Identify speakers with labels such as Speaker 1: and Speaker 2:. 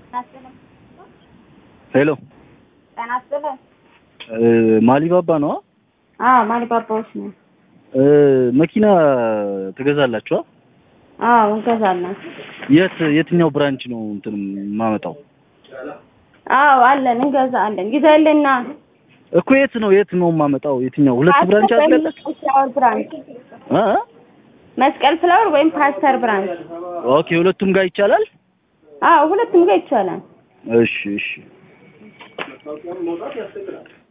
Speaker 1: ሄሎ
Speaker 2: ጤና ይስጥልኝ።
Speaker 1: ማሊባባ ነው?
Speaker 2: አዎ ማሊባባዎች ነው።
Speaker 1: መኪና ትገዛላችኋ?
Speaker 2: አዎ እንገዛለን።
Speaker 1: የት የትኛው ብራንች ነው እንትን የማመጣው?
Speaker 2: አዎ አለን እንገዛለን። ግዛልና
Speaker 1: እኮ የት ነው የት ነው የማመጣው? የትኛው ሁለት ብራንች አለ?
Speaker 2: መስቀል ፍላወር ብራንች፣
Speaker 1: አ
Speaker 2: መስቀል ፍላወር ወይም ፓስተር ብራንች።
Speaker 1: ኦኬ ሁለቱም ጋር ይቻላል?
Speaker 2: አዎ ሁለቱም ጋር ይቻላል።
Speaker 1: እሺ እሺ